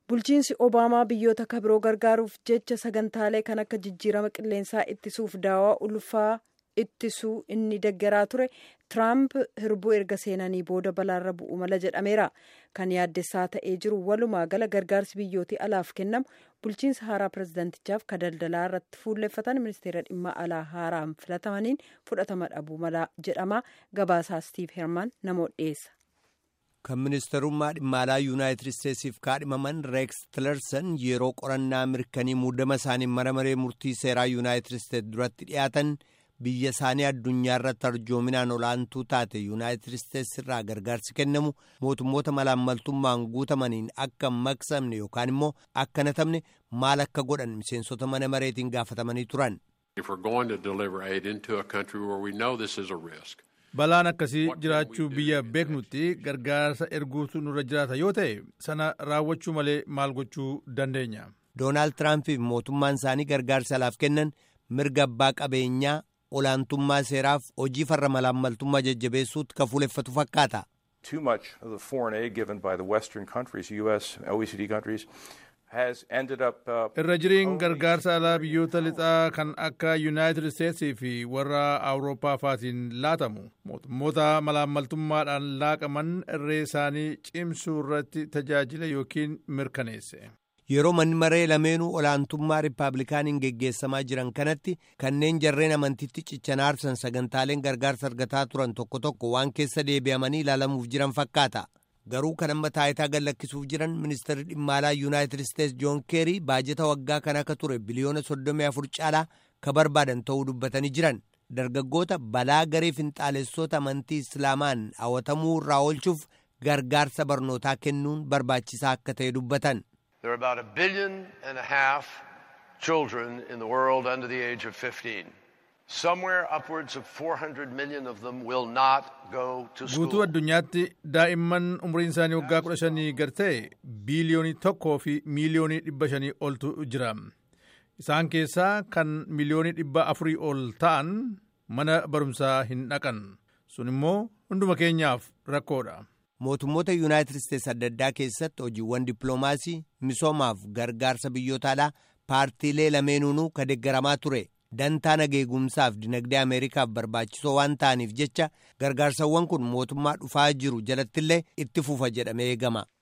bulchiinsi obaamaa biyyoota kabiroo gargaaruuf jecha sagantaalee kan akka jijjiirama qilleensaa ittisuuf daawaa ulfaa ittisuu inni deggeraa ture tiraamp hirbuu erga seenanii booda balaarra bu'u mala jedhameera kan yaaddessaa ta'ee jiru walumaa gala gargaarsi biyyootii alaaf kennamu bulchiinsa haaraa pirezidaantichaaf ka daldalaa irratti fuulleffatan ministeera dhimma alaa haaraan filatamaniin fudhatama dhabuu mala jedhama gabaasaa stiiv herman namoota dhiyeessa. kan ministerummaa dhimma alaa yuunaayitid isteetsiif kaadhimaman reeks tilerson yeroo qorannaa mirkanii muudama isaanii mana maree murtii seeraa yuunaayitid isteets duratti dhiyaatan biyya isaanii addunyaa irratti arjoominaan olaantuu taate yuunaayitid isteets irraa gargaarsi kennamu mootummoota malaammaltummaan guutamaniin akka hin maqsamne yookaan immoo akka natamne maal akka godhan miseensota mana mareetiin gaafatamanii turan. balaan akkasii jiraachuu biyya beeknutti gargaarsa erguutu nurra jiraata yoo ta'e sana raawwachuu malee maal gochuu dandeenya. doonaald tiraampiif mootummaan isaanii gargaarsa alaaf kennan mirga abbaa qabeenyaa olaantummaa seeraaf hojii farra malaammaltummaa jajjabeessuutti ka fuuleffatu fakkaata. Too much of the foreign aid given by the Western countries, US, OECD countries, has ended up. Irra jiriin gargaarsa alaa biyyoota lixaa kan akka Yuunaayitid Isteetsii fi warra Awurooppaa faatiin laatamu mootummoota malaammaltummaadhaan laaqaman irree isaanii cimsuu irratti tajaajila yookiin mirkaneesse. yeroo manni maree lameenuu olaantummaa riippaabilikaaniin geggeessamaa jiran kanatti kanneen jarreen amantiitti cichanaarsan sagantaaleen gargaarsa argataa turan tokko tokko waan keessa deebi'amanii ilaalamuuf jiran fakkaata garuu kan amma taayitaa gallakkisuuf jiran ministeerri dhimma alaa yuunaayitid isteets joon keerii baajeta waggaa kan akka ture biliyoona 34 caalaa ka barbaadan ta'uu dubbatanii jiran dargaggoota balaa garee finxaalessoota amantii islaamaan hawwatamuu irraa oolchuuf gargaarsa barnootaa kennuun barbaachisaa akka ta'e dubbatan. There are about a billion and a half children in the world under the age of 15. Somewhere upwards of 400 million of them will not go to school. Guutuu addunyaatti daa'imman umriin isaanii waggaa kudha shanii gad ta'e biiliyoonii tokkoo fi miiliyoonii dhibba shanii oltu jira. Isaan keessaa kan miiliyoonii dhibba afurii ol ta'an mana barumsaa hin dhaqan. Sun immoo hunduma keenyaaf rakkoodha. mootummoota yuunaayitid isteets adda addaa keessatti hojiiwwan dippiloomaasii misoomaaf gargaarsa biyyoota alaa paartiilee lameenuunuu ka deeggaramaa ture dantaa nageegumsaaf dinagdee ameerikaaf barbaachisoo waan ta'aniif jecha gargaarsawwan kun mootummaa dhufaa jiru jalattillee itti fufa jedhamee eegama.